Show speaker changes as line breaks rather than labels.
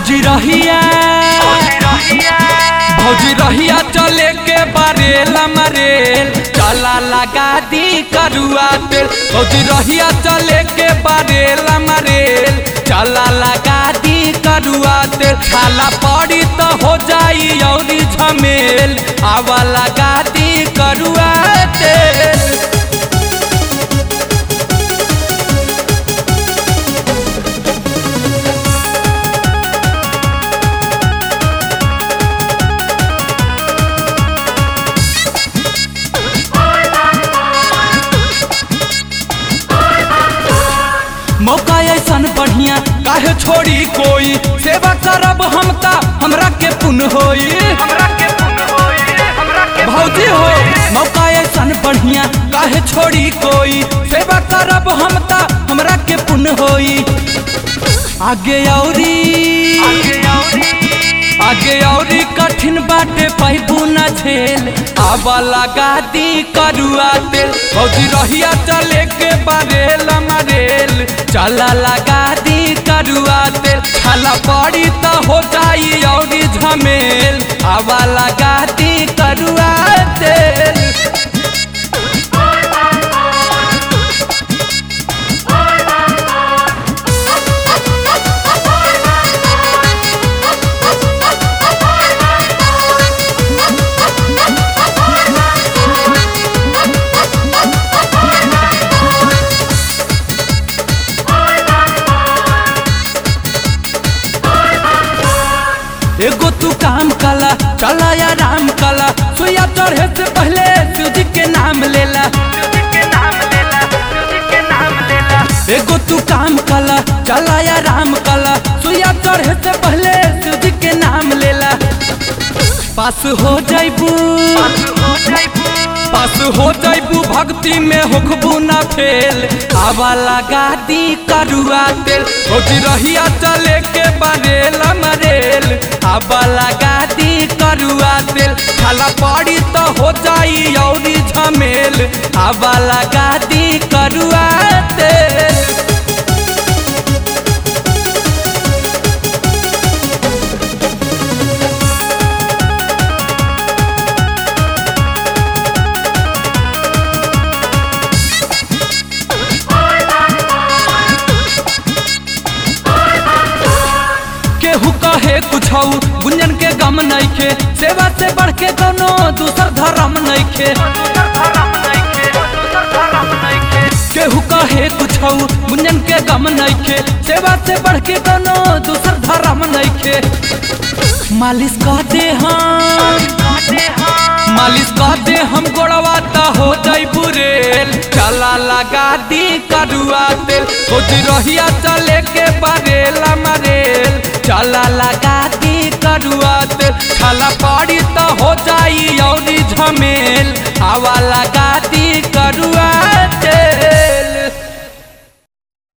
भौजी रहिया भौजी रहिया चले के बारेला मरेल चला लगा दी करुआ तेल भौजी रहिया चले के बारेला मरेल चला लगा दी करुआ तेल खाला पड़ी तो हो जाई औरी झमेल आवा लगा दी करुआ तेल मौका ऐसन बढ़िया काहे छोड़ी कोई सेवा करब हम ता हमरा के पुन होई भौजी हो मौका ऐसन बढ़िया काहे छोड़ी कोई सेवा करब हम ता हमरा के पुन होई आगे औरी आगे औरी कठिन बाटे पैबू न झेल आवा लगा दी करुआ तेल भौजी रहिया चले के बारेल मरेल चला लगा दी करुआ तेल छाला पड़ी तो हो जाई औरी झमेल आवा लगा दी करुआ तेल एगो तू काम कला चला या राम कला सुइया चढ़े से पहले शिव जी के नाम लेला एगो तू काम कला चला या राम कला सुइया चढ़े से पहले शिव जी के नाम लेला पास हो जाइबू पास हो जाइबू भक्ति में होखबू ना फेल आवा लगा दी करुआ तेल भौजी रहिया चले के बारेल मरेल आवा लगा दी करुआ तेल खाला पड़ी तो हो जाई औरी झमेल आवा लगा दी करुआ तेल केहू कहे कुछ गुंजन के गम नइखे सेवा से बढ़ के कोनो दूसर धर्म नइखे केहू कहे कुछ गुंजन के गम नइखे सेवा से बढ़ के कोनो दूसर धर्म नइखे मालिश कह दे हम मालिश कह दे हम गोड़वा ता हो जाई बुरेल चला लगा दी करुआ तेल खोज रहिया चले के बारेला मरेल चला लगा दी करुआ तेल छाला पड़ी तो हो जाई औरी झमेल हवा लगा